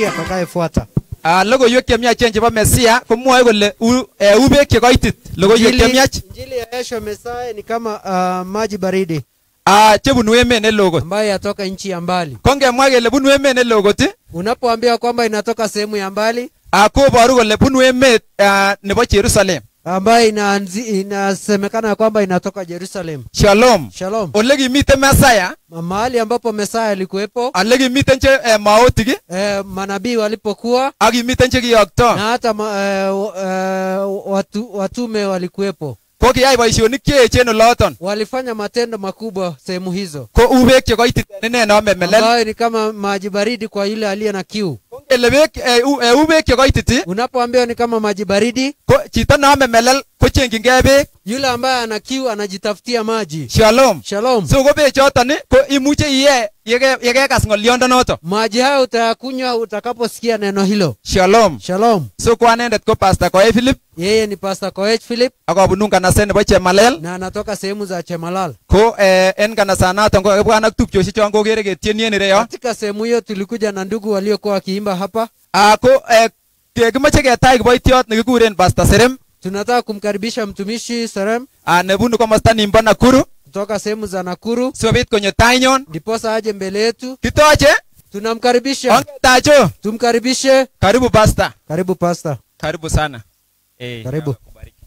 Mesia atakayefuata. Ah, logoiwek chemiachen chebo Mesia komwoe kole u, eh, u beek chekoitit logoiwek Injili- chemiach Injili ya Yeshua Mesaya ni kama uh, maji baridi ah, chebunu emet neloo kot ambayo yatoka nchi ya mbali. ko ngemwa kele bunu emet neloo kot ii, Unapoambiwa kwamba inatoka sehemu ya mbali ah, koboru kole bunu emet ah, nebo Jerusalem ambayo inaanzi, inasemekana kwamba inatoka Jerusalem. Shalom Shalom. ole kimiten Mesaya Mahali ambapo Mesaya alikuwepo, ole kimiten che eh, maotik ii, eh, manabii walipokuwa ak kimiten che kiyokto na hata ma, eh, w- eh, watu, watume walikuwepo, ko kiyai boisionik cheechen oloton walifanya matendo makubwa sehemu hizo, ko u beek chekoititen ine nome melel ambayo ni kama maji baridi kwa yule aliye na kiu. ko ngele beek eh, u, eh, u beek chekoitit ii, Unapoambiwa ni kama maji baridi, ko chito nome melel kochengchingei beek yule ambaye ana kiu anajitafutia maji. Shalom Shalom. so ko bechoton ii, ko imuche iye yeke- yekekas ng'oliondonoto Maji hayo utayakunywa utakaposikia neno hilo. Shalom Shalom. so ko anendet ko Pastor Koe Philip Yeye ni Pastor Koech Philip ak abunu nganaset nebo Chemalel na anatoka sehemu za Chemalal. ko eh, en kanasanoton ko kakibwan ak tupchosiek chon kokere ketieni en ireyo Katika sehemu hiyo tulikuja na ndugu waliokuwa wakiimba hapa. Ah, ko eh, ke- kimoche ketach kiboitiot nekikuren Pastor Serem Tunataka kumkaribisha mtumishi Serem ah, nebunu komosta nimbo Nakuru kutoka sehemu za Nakuru sikobit konyo tainyon ndiposa aje mbele yetu. kitoche Tunamkaribisha, ongetacho tumkaribishe. karibu Pastor Karibu Pastor, karibu sana eh, karibu.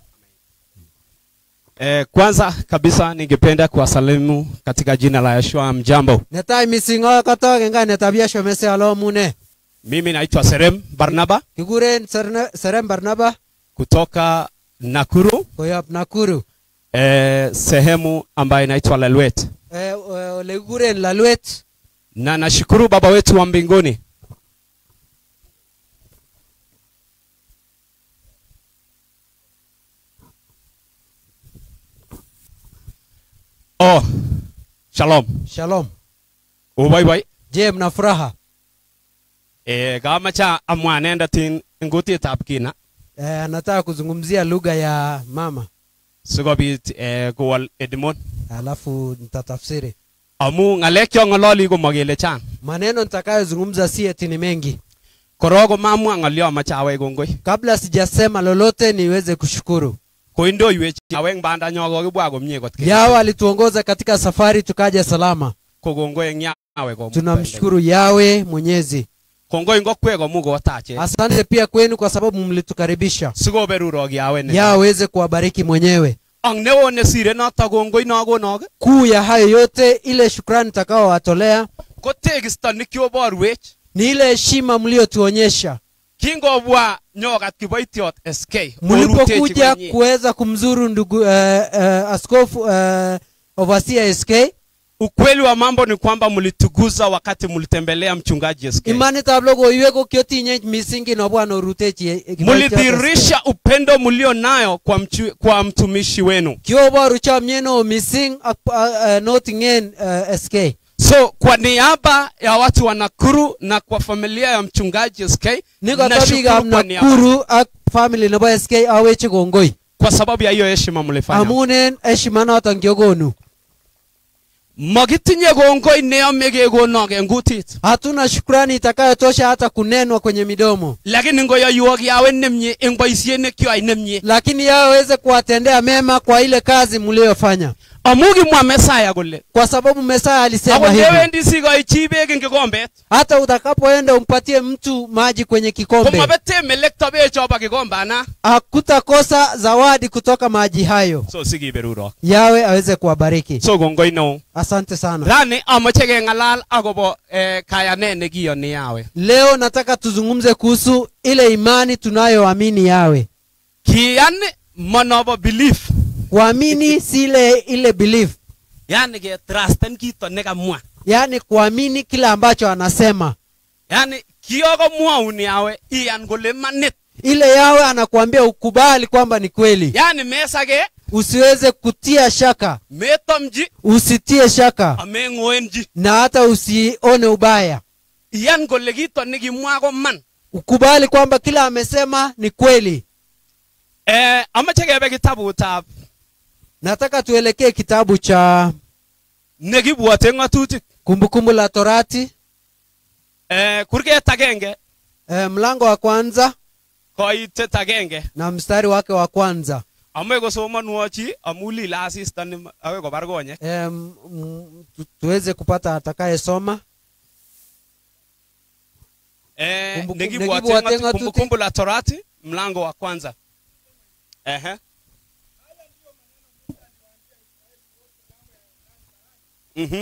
Eh, kwanza kabisa ningependa kuwasalimu katika jina la Yeshua. Mjambo, Netai misingo kotoke nga netabia shomese alo mune. mimi naitwa Serem Barnaba Kiguren Serne- Serem Barnaba kutoka Nakuru, koyob Nakuru. eh, sehemu ambayo inaitwa Lelwet, Eh, eh, ole kiguren Lalwet. na nashukuru Baba wetu wa mbinguni Oh, shalom. Shalom. Uboiboi. Je, mna furaha? Eh, kamacha amwa anendet in ngutitab kina Eh, nataka kuzungumzia lugha ya mama sikobit eh, kowol Edmond alafu nitatafsiri. amu ng'alek chong'ololi komokele chang Maneno nitakayozungumza si eti ni mengi. korok komamwa ng'olyo amache awech kongoi Kabla sijasema lolote niweze kushukuru. koindoiwech aweng bandanyo kokibwa komie kot ke- Yawe alituongoza katika safari tukaja salama. ko kongoi eng yawe komukta Tunamshukuru Yawe Mwenyezi. kongoi ngokwe komu kotache Asante pia kwenu kwa sababu mlitukaribisha. sikoberurok yawe ne Yawe aweze kuwabariki mwenyewe. ang neo nesire noto kongoi nakonok Kuu ya hayo yote, ile shukrani nitakaowatolea ko tekisto nikioborwech ni ile heshima mliotuonyesha kingobwa nyokat kiboitiot SK mlipokuja korutechi konyi. kuweza kumzuru ndugu uh, uh, askofu uh, overseer SK. ukweli wa mambo ni kwamba mlituguza wakati mlitembelea mchungaji SK Imanitab logoiwek ko kiotinye misingi nobwa norutechi eh, kiboitiot SK. mlidhihirisha upendo mlio nayo kwa, mchu, kwa mtumishi wenu kioboru chomyet neo mising ak uh, uh, noting'en uh, SK. so kwa niaba ya watu wa Nakuru na kwa familia ya mchungaji SK Nikoto nashukuru biikab kwa niaba Nakuru ak family nebo SK awechi kongoi kwa sababu ya hiyo heshima mlifanya amun en heshima noton kiokonu. makitinye kongoi neyome kekonok en kutit Hatuna shukrani itakayotosha hata kunenwa kwenye midomo, lakini ngoyoywok yawe nemie eng boisiet nekyoai nemie lakini yeye aweze kuwatendea mema kwa ile kazi mliyofanya, amu kimwa Mesaya kole kwa sababu Mesaya alisema ako hivi, ndewendi sikoi chi beek eng kikombet hata utakapoenda umpatie mtu maji kwenye kikombe, komabete melekto bechobo kikombana hakutakosa zawadi kutoka maji hayo. so sikiberurok Yawe aweze kuwabariki. so kongoi neo Asante sana. rani amoche keng'alal akobo eh, kayanet nekiyoni yawe Leo nataka tuzungumze kuhusu ile imani tunayoamini Yawe. kiyan monobo belief Kuamini si ile ile belief, yani ketrusten kito nekamwa yaani kuamini kile ambacho anasema. yani kiyokomwaun yawe iyan kole manit Ile Yawe anakuambia ukubali kwamba ni kweli, yani mesake usiweze kutia shaka, metomchi usitie shaka ameng'oenchi na hata usione ubaya. iyan kole kito nekimwa ko man Ukubali kwamba kila amesema ni kweli. eh, amache kebe kitabutab Nataka tuelekee kitabu cha nekibwote ng'atutik Kumbukumbu la Torati eh, kurget agenge e, mlango wa kwanza koitet agenge na mstari wake wa kwanza amoe kosomonwo chi amu lile asista ni akoi kobar konyek e, m, m, tu, tuweze kupata atakayesoma Eh, Kumbuku- nekibwote nekibwote ng'atu- ng'atutik. kumbukumbu la torati mlango wa kwanza Ehe. Mhm.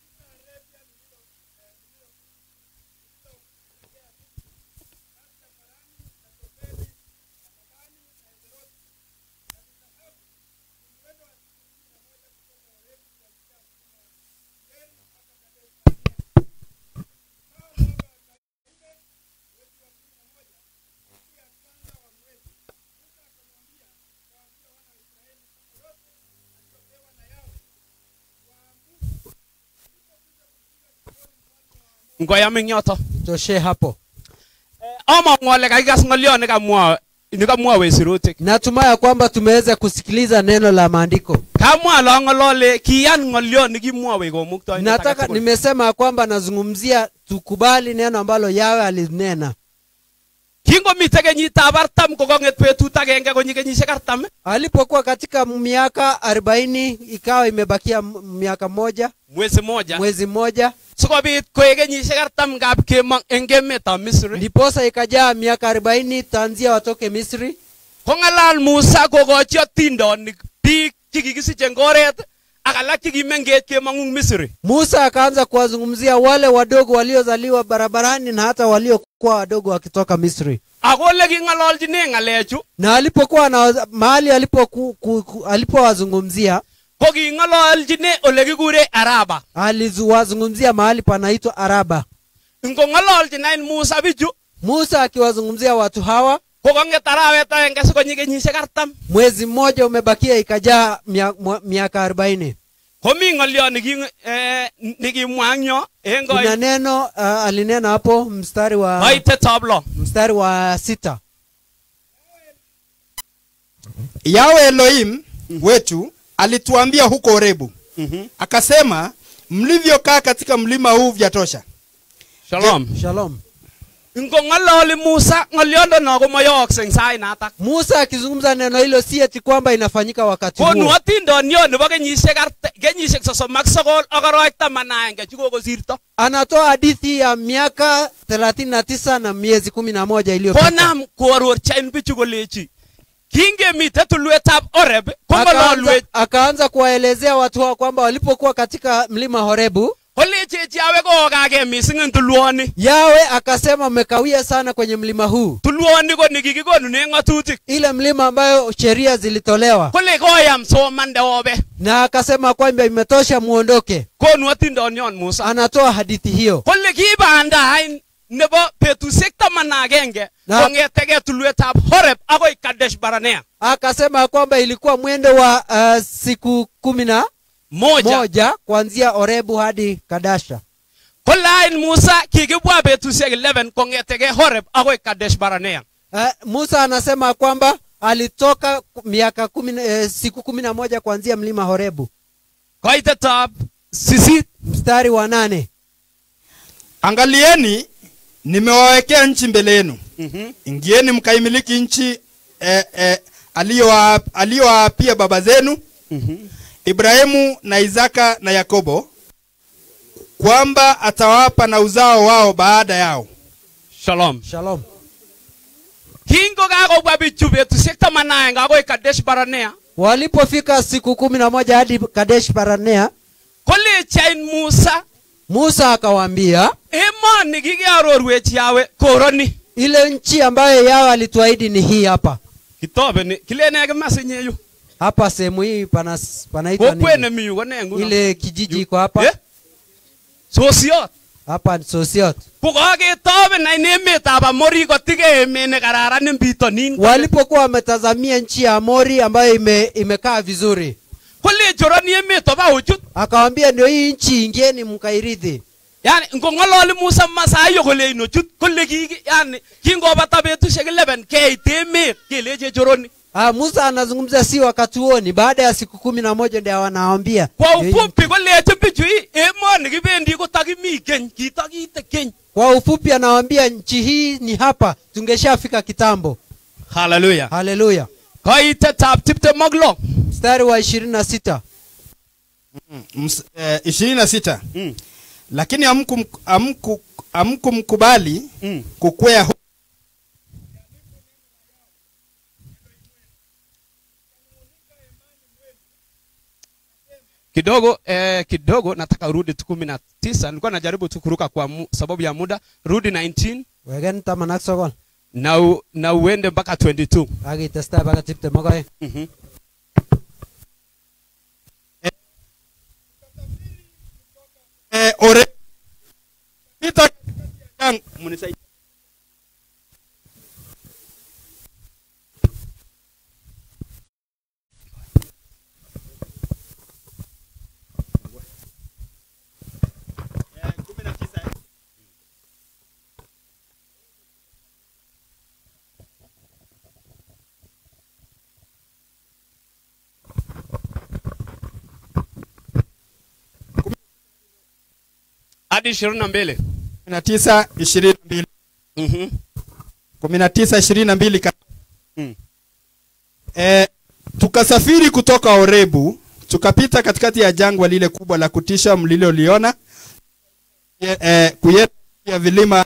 ngoyam ing yoto toshe hapo among'u ale kakikas ng'olyo nekamwa nekamwowe sirutik natumai ya kwamba tumeweza kusikiliza neno la maandiko kamwa lo ng'olole kiyan ng'olyo nekimwowe komuktoindet nataka agetugul. nimesema ya kwamba nazungumzia tukubali neno ambalo yawe alinena kingomite kenyitab artam kokong'et betut agenge konyi kenyisiek artam alipokuwa katika miaka arobaini ikawa imebakia m- miaka moja mwezi moja mwezi mmoja sikobit koek kenyisiek artam ngap kemong eng emetab misri ndiposa ikajaa miaka arobaini tanzia watoke misri kong'alal musa kokochi atindonik biik chekikisich eng oret ak alak chekimengech kemong'u misri musa akaanza kuwazungumzia wale wadogo waliozaliwa barabarani na hata waliokuwa wadogo wakitoka misri ako ole king'ololchine ng'alechu na alipokuwa na mahali alipoku- ku- ku- alipowazungumzia ko king'ololchine ole kikure araba aliwazungumzia mahali panaitwa araba ngong'ololchin any musa bichu musa akiwazungumzia watu hawa kokong'et arawet agenge sikonyi kenyisiek artam mwezi mmoja umebakia ikajaa mia- mwa- miaka arobaini komi ng'olyo niki- eh, nikimwa eng yo eng kuna koi- neno uh, alinena hapo mstari wa koitetab lo mstari wa sita yawe elohim wetu alituambia huko orebu akasema mlivyokaa katika mlima huu vyatosha shalom shalom ngong'ololi musa ng'oliondono komayookse eng sait natak musa akizungumza neno hilo si eti kwamba inafanyika wakati konu huo atindonyo nebo kenyisiek art- kenyisiek sosom ak sogol ak arawek taman aenge chekokosirto anatoa hadithi ya miaka 39 na miezi kumi na moja iliyopita konam koarorchain bichu kolechi kingemite tulwetab oreb akaanza, kong'ololwech akaanza kuwaelezea watu hao kwamba walipokuwa katika mlima horebu kolechechi awe kookage mising eng tulwoni yawe akasema mmekawia sana kwenye mlima huu tulwoni ko nikikikonune ng'atutik ile mlima ambayo sheria zilitolewa kole koyam somande obe na akasema kwamba imetosha muondoke konu atindonyon musa anatoa hadithi hiyo kole kibandai nebo betusiek taman agenge Na- kong'etege tulwetab horeb akoi kadesh baranea akasema kwamba ilikuwa mwendo wa uh, siku kumi na moja, moja kuanzia orebu hadi kadasha kolain musa kikibwa betusiek 11 kong'etege horeb akoi kadesh baranea uh, musa anasema kwamba alitoka ku- miaka kumi, na- eh, siku kumi na moja kuanzia mlima horebu koitetab sisit mstari wa nane angalieni nimewawekea nchi mbele yenu ingieni mkaimiliki nchi eh, eh, aliyowa- aliyowaapia baba zenu ibrahimu na isaka na yakobo kwamba atawapa na uzao wao baada yao shalom shalom kingo kakobwa bichu betusiek taman aenge akoi kadesh baranea walipofika siku kumi na moja hadi kadesh baranea kolechain musa musa akawaambia emoni kikiarorwech yawe koroni ile nchi ambayo yawe alituahidi ni hii hapa kitobeni kilene kimasinye yu hapa sehemu hii pana, panaitwa kokwet nini? nemi yu kone nguno ile kijiji iko hapa Eh? sosiot hapa ni sosiot kokaketoben ain emetab amori kotige emet nekararan en bitonin walipokuwa wametazamia nchi ya amori ambayo ime, imekaa vizuri kolechoroni emet oba ochut akawambia ndio hii nchi ingieni mkairithi yani ngong'ololi musa masayo kolein ochut kole kiki yani kingobata betusiek 11 keit emet keleche choroni Ah, Musa anazungumza si wakati huo, ni baada ya siku kumi na moja ndio wanawaambia. kwa Ndio hii- ufupi kolechi bichu hii emoni kibendi kotakimi keny kitakite keny Kwa ufupi anawaambia nchi hii ni hapa, tungeshafika kitambo. haleluya Haleluya. kaitetab tiptem ak lo Mstari wa ishirini na sita. Ms- eh, ishirini na sita Mm. lakini hamkum- hamku- hamkumkubali Mm. kukwea hu- kidogo eh, kidogo nataka urudi tu kumi na tisa nilikuwa najaribu tu kuruka kwa mu, sababu ya muda rudi 19 Wegen taman ak sokol. na, u, na uende mpaka 22 Akitestai mpaka tiptem ak oeng. mm-hmm. eh, ore pita yang munisaidie. Eh, kumi na tisa, eh. hadi ishirini na mbili kumi na tisa ishirini na mbili mm-hmm. kumi na tisa ishirini na mbili ka- Mm. Eh, tukasafiri kutoka Orebu tukapita katikati ya jangwa lile kubwa la kutisha mliloliona eh, eh, kuyenda ya vilima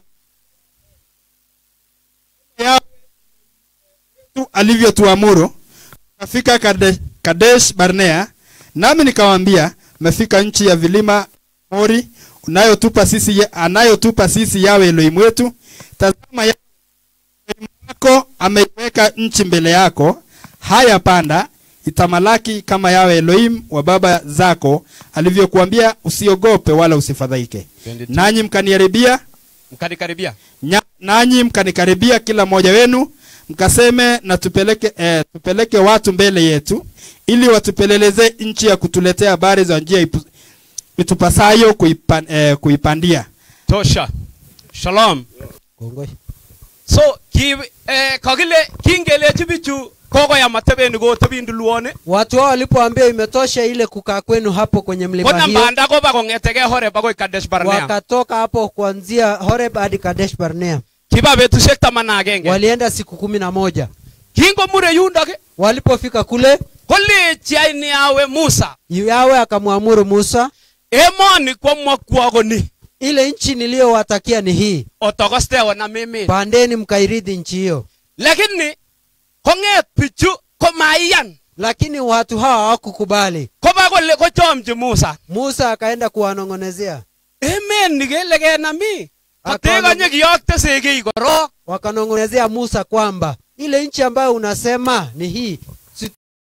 ya tu alivyotuamuru tukafika Kade- Kadesh Barnea nami nikawaambia mmefika nchi ya vilima Mori unayotupa sisi ya- anayotupa sisi yawe Elohim wetu tazama ya wako ameiweka nchi mbele yako haya panda itamalaki kama yawe Elohim wa baba zako alivyokuambia usiogope wala usifadhaike 22. nanyi mkaniharibia mkanikaribia nya- nanyi mkanikaribia kila mmoja wenu mkaseme na tupeleke, eh, tupeleke watu mbele yetu ili watupeleleze nchi ya kutuletea habari za njia ipu, itupasayo kuipan, eh, kuipandia tosha shalom Kongoi. so ki eh, kakile kingelechi bichu kokoyam atebeni kotebindu luone Watu hao walipoambia imetosha ile kukaa kwenu hapo kwenye mlima kona hiyo, banda koba kong'etege Horeb akoi Kadesh Barnea wakatoka hapo kuanzia Horeb hadi Kadesh Barnea, kiba betusiek taman ak agenge walienda siku kumi na moja. kingomure yundok Walipofika kule, kolechi aini awe Musa Yawe akamwamuru Musa, emoni kwomwokwo koni ile nchi niliyowatakia ni hii, otokoste onam emet pandeni mkairidhi nchi hiyo. lakini kong'et bichu komaiyan Lakini watu hawa hawakukubali. koba kole kochomchi Musa Musa akaenda kuwanong'onezea, emet ni kele kenami Akaona- kotekonye kiyokte sekei korok wakanong'onezea Musa kwamba ile nchi ambayo unasema ni hii,